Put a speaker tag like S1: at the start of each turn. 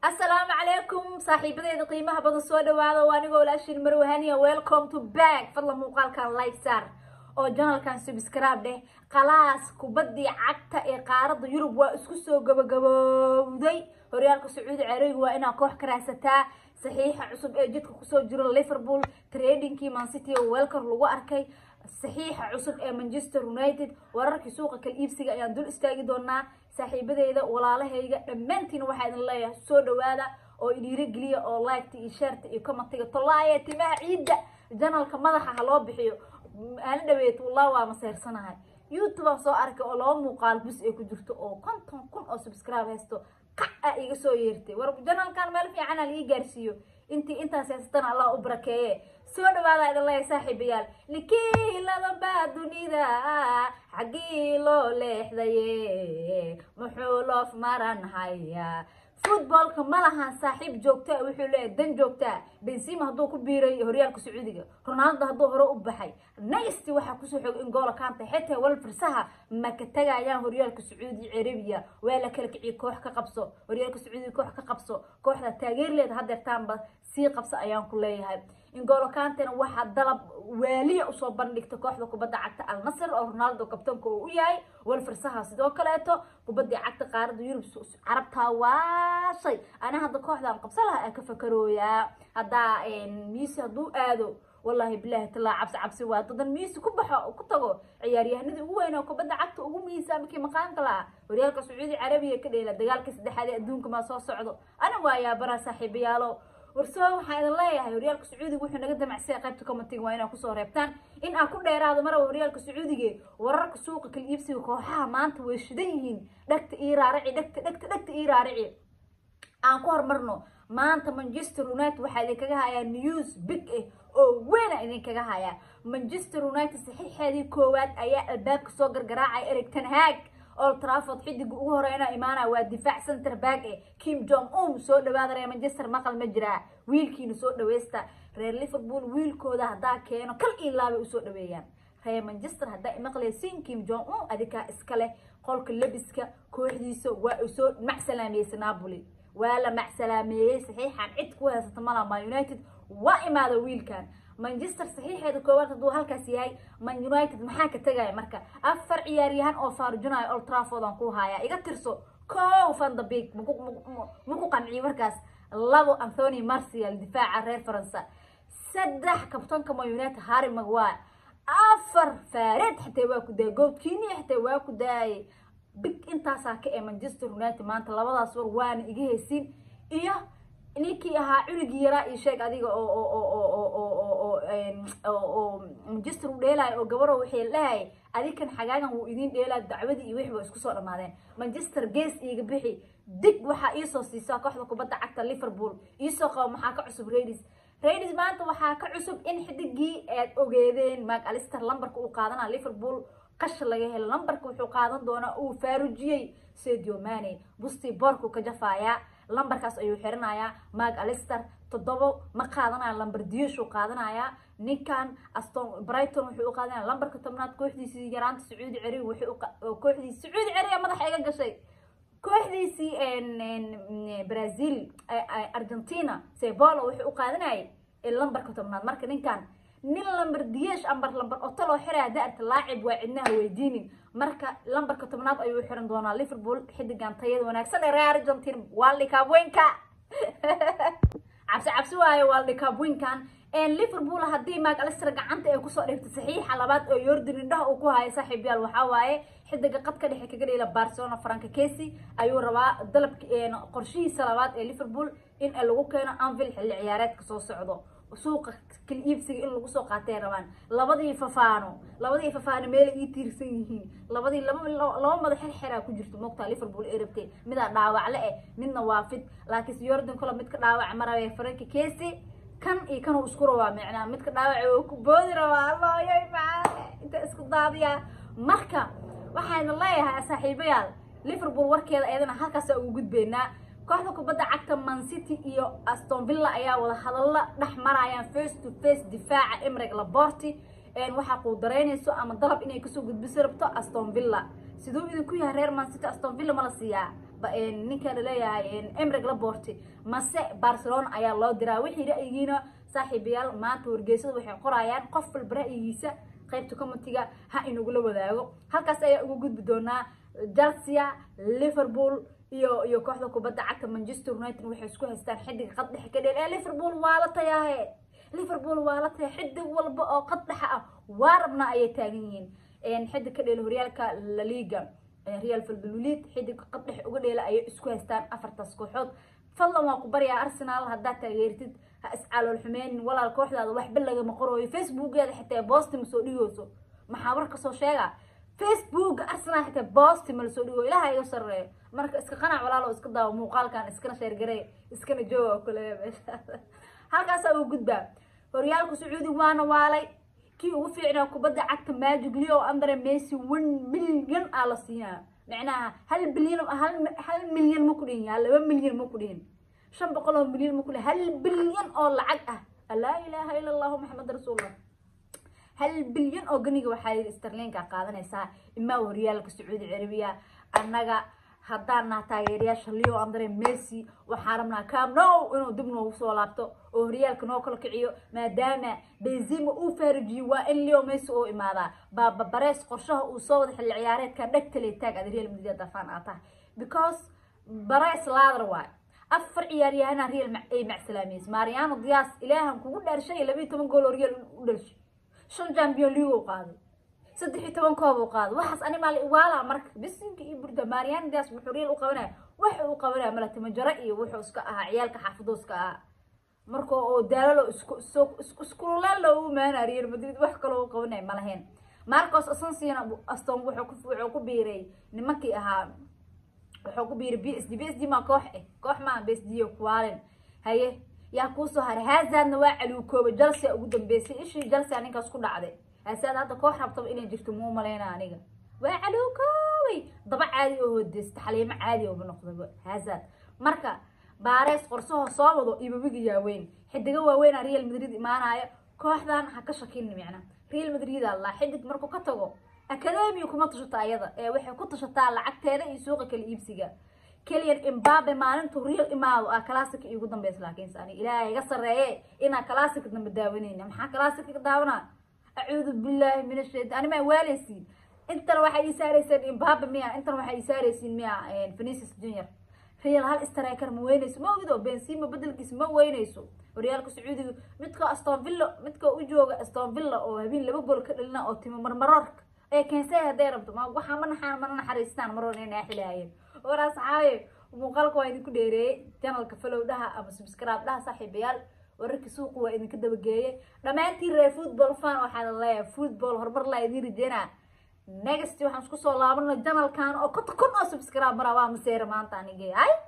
S1: asalaamu calaykum saaxiibadeeda qiimaha badan soo dhawaada waa anigoo walaashiin marwahaniya welcome to back fadlan muuqaalkan like saar oo janalkan subscribe dheh khalaas kubaddii cagta ee qaaradda yurub waa isku soo gabagabowday horyaalka sacuudi carabiga waa inaa koox ka raadsataa saxiixa cusub ee jidka kusoo jiro liverpool tradingkii mancity oo welcor lagu arkay saxiixa cusub ee manchester united wararkii suuqa kala iibsiga ayaan dul istaagi doonaa saaxiibadeyda walaalahayga dhammaantiina waxaa idin leeyahay soo dhawaada oo idhiirogeliya oo liketa iyo sheerta iyo commentiga tolaaye timaha ciidda janalka madaxa ha loo bixiyo aana dhaweet wallah waa maseersanahay youtube aan soo arkay oo laba muuqaal bus ay ku jirto oo konton kun oo subscribe haysto kac a iga soo yeertay war janalkan meel fiican aan ii gaarsiiyo intii intaas haysatana allah u barakeeye soo dhawaada idin leeyahay saaxiibayaal nikiilada baa dunida xaggii loo leexdaye muxuu loof maran hayaa footballka ma lahan saaxiib joogtaa wuxuu leeyahay dan joogtaa benzima hadduu ku biiray horyaalka sacuudiga ronaldo hadduu hore u baxay naysti waxaa kusoo xogay in goola kaanta xitaa wal firsaha ma ka tagayaan horyaalka sacuudi carabiya waa la kala kiciye koox ka qabso horyaalka sacuudiga koox ka qabso kooxda taageerleeda hadeertaanba sii qabsa ayaan ku leeyahay ingolo kantena waxaa dalab waaliya usoo bandhigta kooxda kubadda cagta al nasr oo ronaldo kabtanka uu u yahay wal firsaha sidoo kaleeto kubaddii cagta qaaradda yurub carabtaa waashay ana hadda kooxdan qabsa laha aan ka fakarooyaa haddaa miisi hadduu aado wallahi bilahi talaa cabsi cabsi waa dadan miisi ku baxo ku tago ciyaaryahanadii ugu weyn oo kubadda cagta ugu miisaamkii maqaanka laha horyaalka sacuudi carabiya ka dheela dagaalkii saddexaad ee adduunka maa soo socdo ana waa yaabara saaxiibayaalo warsoo waxaa idin leeyahay horyaalka sacuudiga wuxuu naga damacsaya qaybta commentiga waa inaa kusoo reebtaan in aan ku dheeraado maraba horyaalka sacuudige wararka suuqa kala iibsiga kooxaha maanta way shidan yihiin dhagta ii raarici dhagta dhagta dhagta ii raarici aan ku horumarno maanta manchester united waxaa idinkaga hayaa news big ah oo weyna idinkaga hayaa manchester united saxiixeedii koowaad ayaa albaabka soo gargaraacaya eric tanhaag old trafford xidiga ugu horeyna imaanaya waa difaac center back eh kim jong un soo dhawaada reer manchester maqal ma jiraa wiilkiina soo dhaweysta reer liverpool wiilkooda haddaa keeno kal ilaabay usoo dhaweeyaan reer manchester haddaa imaqlaysiin kim jong un adikaa iska leh qolka lebiska kooxdiisa waa u soo macsalaameeyey napoli waa la macsalaameeyey saxiixan cid ku haysata malama united waa imaada wiilkan manchester saxiixeeda koowaad hadduu halkaas yahay man united maxaa ka tegaya marka afar ciyaaryahan oo faarujinayo old trafford aan ku hayaa iga tirso kow vandabig maku qanciyo markaas labo anthony marcial difaaca reer faransa saddex kabtanka man united harry maguire afar faareed xataa waa ku daayay goobkiini xataa waa ku daayay big intaasaa ka ee manchester united maanta labadaas war waana iga heysin iyo ninkii ahaa cunigii yaraa iyo sheeg adiga oo manchester u dheelaayo oo gabaro waxay lehay adikan xagaagan wuu idiin dheelaa dacwadii iyo wixii ba isku soo dhammaadeen manchester gees iiga bixi dig waxaa iisoo siisaa kooxda kubadda cagta liverpool iisoo qabo maxaa ka cusub radis radis maanta waxaa ka cusub in xidigii aad ogeedeen mac alister lambarka uu qaadanaa liverpool qasha laga helo lambarka wuxuu qaadan doonaa uu faarujiyey sedio mane busti borku ka jafaayaa lambarkaas ayuu xiranayaa mag alister toddobo ma qaadanaya lambar diyashuu qaadanayaa ninkan aston brighton wuxuu u qaadanaya lambarka tobnaad kooxdiisii yaraanta sacuudi carabi kooxdiisi sacuudi carabiya madaxa iga gashay kooxdiisii brazil argentina sebolo wuxuu u qaadanayay lambarka tobnaad marka ninkan nin lambar diyeesh ambar lambar otaloo xiraya da-arta laacib waa cidnaha weydiinin marka lambarka tobnaad ayuu xiran doonaa liverpool xidigan tayada wanaagsan ee reer argentine waldikaabweynka cabsi cabsi waayo waldikaabweynkan liverpool haddii maag alister gacanta ay kusoo dhigto saxiixa labaad oo yordan indhaha uu ku hayo saaxiibyaal waxaa waaye xidiga qadka dhexe kaga dheela barcelona franka casey ayuu rabaa dalabka qorshihiisa labaad ee liverpool in lagu keeno anvil xilli ciyaareedka soo socdo suuqa kala iibsiga in lagu soo qaatay rabaan labadii fafaano labadii fafaano meela ii tiirsan yihiin labadii laba laba madax xirxiraa ku jirto moogtaa liverpool ay rabtay midaa dhaawacle eh midna waa fid laakiinse yordan kolo midka dhaawac marabee franki casey kan iyo kanuu isku rabaa micnaa midka dhaawac oo ku boodi rabaa allooyoy macaane inta isku daadiyaa marka waxayna leeyahay saaxiibayaal liverpool warkeeda eedana halkaasa ugu gudbeynaa kooxda kubadda cagta mancity iyo aston villa ayaa wada hadalla dhex marayaan face to face difaaca emreg laborti waxaa quudaraynayso ama dalab inay kasoo gudbiso rabto aston villa siduu idinku yahay reer mancity aston villa ma la siiyaa ninka laleeyahay emrig laborti mase barcelona ayaa loo diraa wixii ra'yigiina saaxiibayaal maanta wargeysada waxay qorayaan qof walba ra'yigiisa qaybta comitiga ha inagula wadaago halkaas ayaa ugu gudbi doonaa chelsea liverpool iyo iyo kooxda kubadda cagta manchester united waxay isku haystaan xidiga qad dhexe ka dheel ee liverpool waa la tayaahe liverpool waa la taya xidig walba oo qad dhexe ah waa rabnaa ayay taagan yihiin xidig ka dheel horyaalka la liga real valvalolid xidig qad dhexe uga dheela ayay isku haystaan afartaas kooxood fadlan waa ku baryaa arsenal haddaad taageertid ha iscalool xumeynin walaal kooxdaada waxba lagama qorooyo facebookeeda xitaa boosti ma soo dhigooso maxaa war kasoo sheega facebooka arsenal xitaa boosti ma lasoo dhigo ilaha iga sareeyo marka iska qanac walaalo iska daawo muuqaalkan iskana sheergarey iskana jooga oo kale meesha halkaasaa ugu gudbaa horyaalka sacuudi waana waalay kii ugu fiicnaa kubadda cagta magic leo andre messi one milyan aa la siinaa macnaha hal bilyan hal milyan ma ku dhihin yaa laba milyan ma ku dhihin shan boqol oo milyan ma ku dhihin hal bilyan oo lacag ah laa ilaaha ila allahu maxamed rasuulullah hal bilyan oo ganiga waxaa yidhi starlinka qaadanaysaa imaa horyaalka sacuudi carabiya annaga haddaan naha taageerayaasha leo andre messi waxaan rabnaa camnow inuu dib noogu soo laabto oo horyaalka noo kala kiciyo maadaama benzima uu faarijiyo waa in leo messi uu imaadaa baaba barees qorshaha uu soo wada xilli ciyaareedka dhegtale taag aad real madrid dafaan aa tahay because barees laadar waay afar ciyaaryahana real ay macsalaameys mariano dias ilaahan kugu dhaarshay labiiyo toban gool oo real u dhalishay shan champion league uu qaaday saddex iyo toban koob uu qaaday waxaas animaal iwaala marka bisinka iyo burda mariano dias wuxuu real u qabanaya waxa uu qabanaya malatimo jaro iyo wuxuu iska ahaa ciyaalka xaafido iska ahaa marka oo daalalo isku iskululeel loogu imaanaya real madrid wax kaloo u qabanaya ma lahayn marcos asansina aston wuxuu ku wuxuu ku biiray nimankii ahaa wuxuu ku biiray b s d b s d maa koox eh koox maa b s d kuwaalin haye yaa kuusoo haray hazaadna waa caliwkooba jalsia ugu dambeysay ishii jalsia ninkaas ku dhacday hasaad hadda koox rabtaba inay jirto muu maleyna aniga waa caliwkoobay daba caadi oo hodeysta xaliimo caadi ooba noqdaba hazaad marka baarees qorsahoo soo wado ibabiga yaaweyn xidigo waaweynaa real madrid imaanaya kooxdan ha ka shakin micna real madrid allah xidig markuu ka tago academia kuma tashato ayada ee waxay ku tashataa lacagteeda iyo suuqa kala iibsiga keliyan imbabe maalintuu real imaado ah classica iigu dambeysa laakiinse ani ilaahay iga sarreeye inaa classica dambe daawanayna maxaa classica ka daawanaa acuudu billaahi min ashaytaan ani maa waaleysiin intan waxay ii saaraysiin imbabe miya intan waxay ii saaraysiin miya venicius junior real hal striker ma weynayso ma ogido benzema bedelkiisa ma weynayso horyaalka sacuudiga midka aston villa midka u jooga aston villa oo habeen laba gool ka dhalina oo timo marmarorka ee keensay hadday rabto ma waxaa ma naxaan mana naxariistaan maroon inay naaxilaayeen waraa saxaabe muuqaalka waa idinku dheereeyey janalka falowdhaha ama subscribe dhaha saaxiibayaal wararka suuqa waa idinka dabageeyey dhammaantiin reer football fan waxaa la leeyahay football horumar laa idiin rajeynaa next waxaan isku soo laabana janalkan oo konta kun oo subscribe maraa waa maseera maanta anige ay